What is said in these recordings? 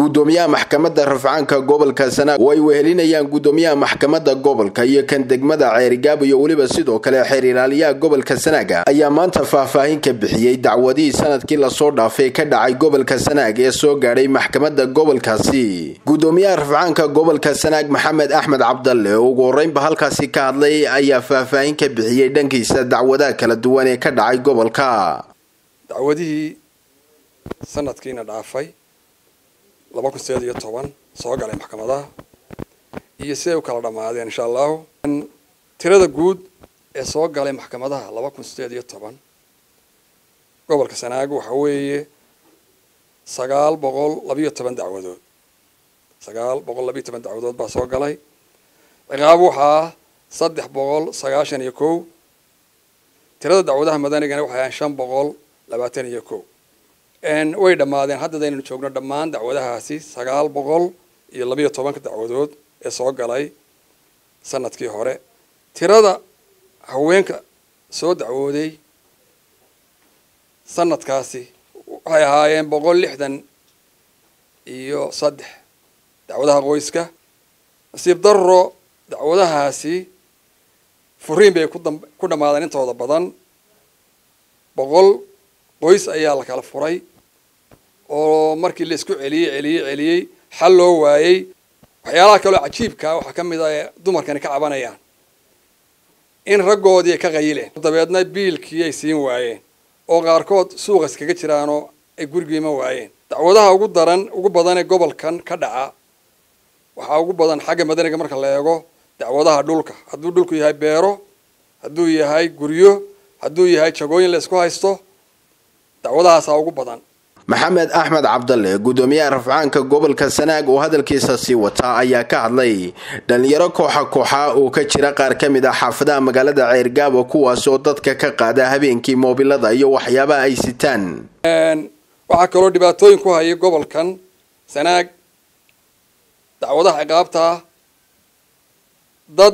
gudoomiyaha maxkamadda rafcaanka gobolka sanaag oo ay wehelinayaan gudoomiyaha maxkamadda gobolka iyo kan degmada ceerigaab iyo weliba sidoo kale xeer ilaaliyaha gobolka sanaaga ayaa maanta faahfaahin ka bixiyey dacwadihii sanadkii lasoo dhaafay ka dhacay gobolka sanaag ee soo gaadhay maxkamadda gobolkaasi gudoomiyaha rafcaanka gobolka sanaag maxamed axmed cabdalle oo ugu horeynba halkaasi ka hadlay ayaa faahfaahin ka bixiyey dhankiisa dacwadaha kala duwan ee ka dhacay gobolka dacwadihii sanadkiina dhaafay laba kun sideed iyo toban soo galay maxkamadaha iyo siday u kala dhammaadeen insha allahu tirada guud ee soo galay maxkamadaha laba kun sideed iyo toban gobolka sanaag waxa weeye sagaal boqol labiyo toban dacwadood sagaal boqol labiyo toban dacwadood baa soo galay ciqaab waxaa saddex boqol sagaashan iyo kow tirada dacwadaha madanigana waxay ahaan shan boqol labaatan iyo kow way dhammaadeen haddadaynu joogno dhammaan dacwadahaasi sagaal boqol iyo labiyo tobanka dacwadood ee soo galay sanadkii hore tirada haweenka soo dacwooday sanadkaasi waxay ahaayeen boqol lixdan iyo saddex dacwadaha qoyska nasiib darro dacwadahaasi furiin bay ku dhammaadeen intooda badan boqol qoys ayaa la kala furay oo markii la isku celiyey celiyey celiyey xal loo waayey waxyaalaha kaloo cajiibkaa waxaa ka mid a ee dumarkani ka cabanayaan in raggoodii ay ka qayileen dabeedna biilkii ay siin waayeen oo qaarkood suuqa iskaga jiraanoo ay gurigiima waayeen dacwadaha ugu daran ugu badan ee gobolkan ka dhaca waxaa ugu badan xagga madaniga marka la eego dacwadaha dhulka hadduu dhulku yahay beero hadduu yahay guryo hadduu yahay jagooyin la isku haysto dacwadahaasaa ugu badan maxamed axmed cabdalle gudoomiyaha rafcaanka gobolka sanaag oo hadalkiisa sii wataa ayaa ka hadlay dhalinyaro kooxa kooxa oo ka jira qaar ka mid ah xaafadaha magaalada ceergaabo kuwaas oo dadka ka qaada habeenkii moobilada iyo waxyaabaha ay sitaan waxaa kaloo dhibaatooyin ku hayay gobolkan sanaag dacwadaha ciqaabta ah dad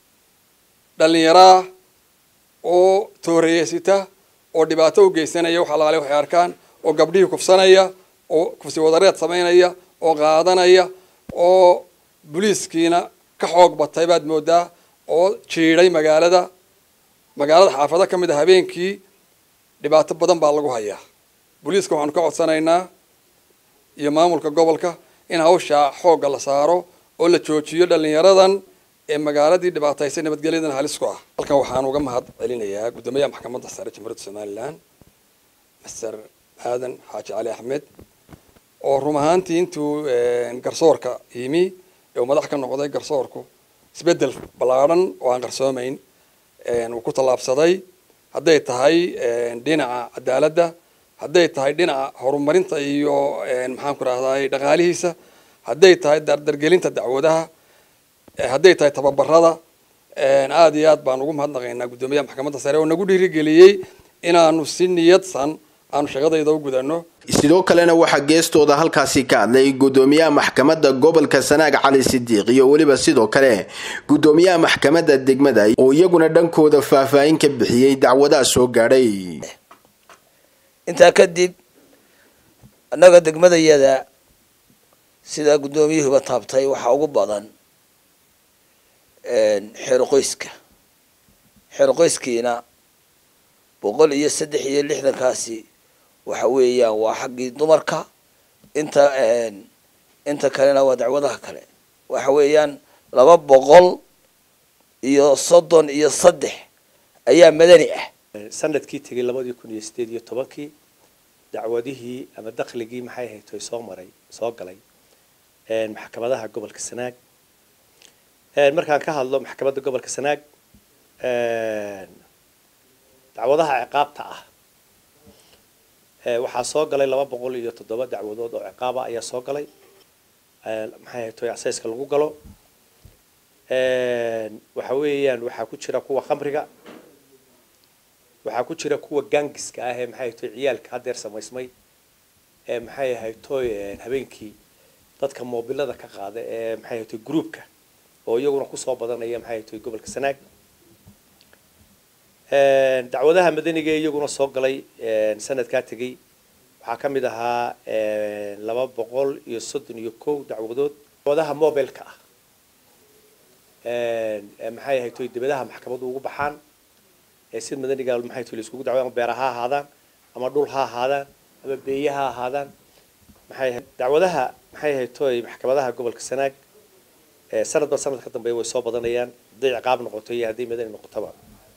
dhalinyaraa oo tooreyeysita oo dhibaato u geysanaya wax alaale waxay arkaan oo gabdhihii kufsanaya oo kufsi wadareed samaynaya oo qaadanaya oo boliiskiina ka xoog batay baad moodaa oo jiidhay magaalada magaalada xaafado ka mid a habeenkii dhibaato badan baa lagu hayaa boliiska waxaanu ka codsanaynaa iyo maamulka gobolka in hawshaa xoogga la saaro oo la joojiyo dhalinyaradan ee magaaladii dhibaataysay nabadgelyadan halis ku ah halkan waxaan uga mahad celinayaa guddoomiyaha maxkamadda sare jamhuuriyadda somalilan master aadan xaaji cali axmed oo rum ahaantii intuu garsoorka yimi ee uu madax ka noqday garsoorku isbeddel ballaadhan oo aan qarsoomayn uu ku tallaabsaday hadday tahay dhinaca cadaaladda hadday tahay dhinaca horumarinta iyo maxaanku rahday dhaqaalihiisa hadday tahay dardargelinta dacwadaha hadday tahay tababarada aada iyo aad baan ugu mahadnaqaynaa guddoomiyaha maxkamadda sare oo nagu dhiirigeliyey inaanu si niyadsan aanu shaqadayda u gudano sidoo kalena waxaa geestooda halkaasi ka hadlay gudoomiyaha maxkamadda gobolka sanaag cali sidiiq iyo weliba sidoo kale gudoomiyaha maxkamadda degmada oo iyaguna dhankooda faahfaahin ka bixiyey dacwadaha soo gaadhay intaa kadib annaga degmadayada sidaa guddoomiyuhuba taabtay waxaa ugu badan xeero qoyska xeero qoyskiina boqol iyo saddex iyo lixdankaasi waxa weeyaan waa xaggii dumarka inta inta kalena waa dacwadaha kale waxa weeyaan laba boqol iyo soddon iyo saddex ayaa madani ah sanadkii tegay labadii kun iyo sideed iyo tobankii dacwadihii ama dakligii maxay ahayd oy soo maray soo galay maxkamadaha gobolka sanaag markaan ka hadlo maxkamadda gobolka sanaag dacwadaha ciqaabta ah waxaa soo galay laba boqol iyo toddoba dacwadood oo ciqaaba ayaa soo galay maxay ahayd toy asayska lagu galo waxa weeyaan waxaa ku jira kuwa khamriga waxaa ku jira kuwa gangiska ah ee maxay toy ciyaalka haddeer samaysmay ee maxay ahayd toy habeenkii dadka moobilada ka qaada ee maxay ahayd toy groupka oo iyaguna kusoo badanaya maxay ahayd toy gobolka sanaag dacwadaha madaniga iyaguna soo galay sanadkaa tegey waxaa ka mid ahaa laba boqol iyo soddon iyo kow dacwadood dacwadaha mobilka ah maxay ahayd toy dibadaha maxkamadu ugu baxaan ee sid madaniga maxay toy laiskugu dacwada ama beera ha ahaadaan ama dhul ha ahaadaan ama beeye ha ahaadaan maxay ahayd dacwadaha maxay ahayd toy maxkamadaha gobolka sanaag sanadba sanad ka dambeeya way soo badanayaan hadday ciqaab noqoto iyo hadday madani noqotaba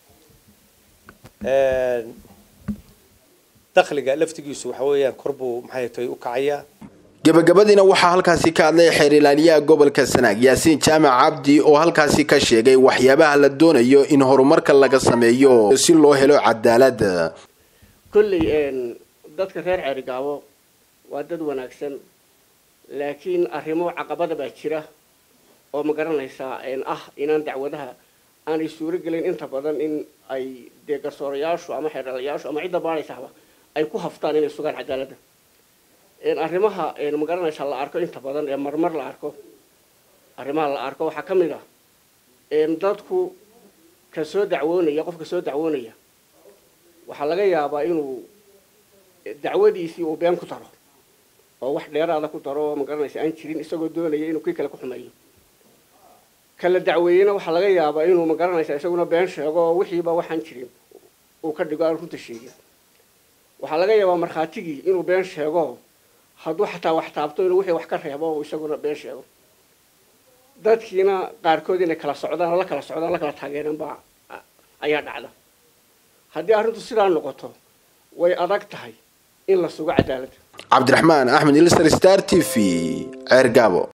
dakhliga laftigiisu waxa weeyaan kor buu maxay tahay u kacayaa gabagabadiina waxaa halkaasi ka hadlay xeer ilaaliyaha gobolka sanaag yaasiin jaamac cabdi oo halkaasi ka sheegay waxyaabaha la doonayo in horumarka laga sameeyo si loo helo cadaalad kolley dadka reer ceerigaabo waa dad wanaagsan laakiin arrimo caqabada baa jira oo ma garanaysaa ah inaan dacwadaha aanay suuro gelin inta badan in ay dee garsoorayaashu ama xeeralayaashu ama cidda baadhaysahba ay ku haftaan inay sugaan cadaaladda arrimaha ma garanaysaa la arko inta badan ee marmar la arko arrimaha la arko waxaa ka mid ah dadku ka soo dacwoonaya qofka soo dacwoonaya waxaa laga yaabaa inuu dacwadiisii uu been ku daro oo wax dheeraada ku daro oo ma garanaysa aan jirin isagoo doonaya inuu kii kale ku xumeeyo kala dacweeyena waxaa laga yaabaa inuu ma garanaysa isaguna been sheego oo wixiiba waxaan jirin uu ka dhigo aan runta sheegin waxaa laga yaabaa markhaatigii inuu been sheego hadduu xataa wax taabto inuu wixii wax ka reebo oo isaguna been sheego dadkiina qaarkood inay kala socdaan oo la kala socdaan la kala taageereen baa ayaa dhacda haddii arrintu sidaa noqoto way adag tahay in la sugo cadaaladda cabdiraxmaan axmed ilsar star t v ceer gaabo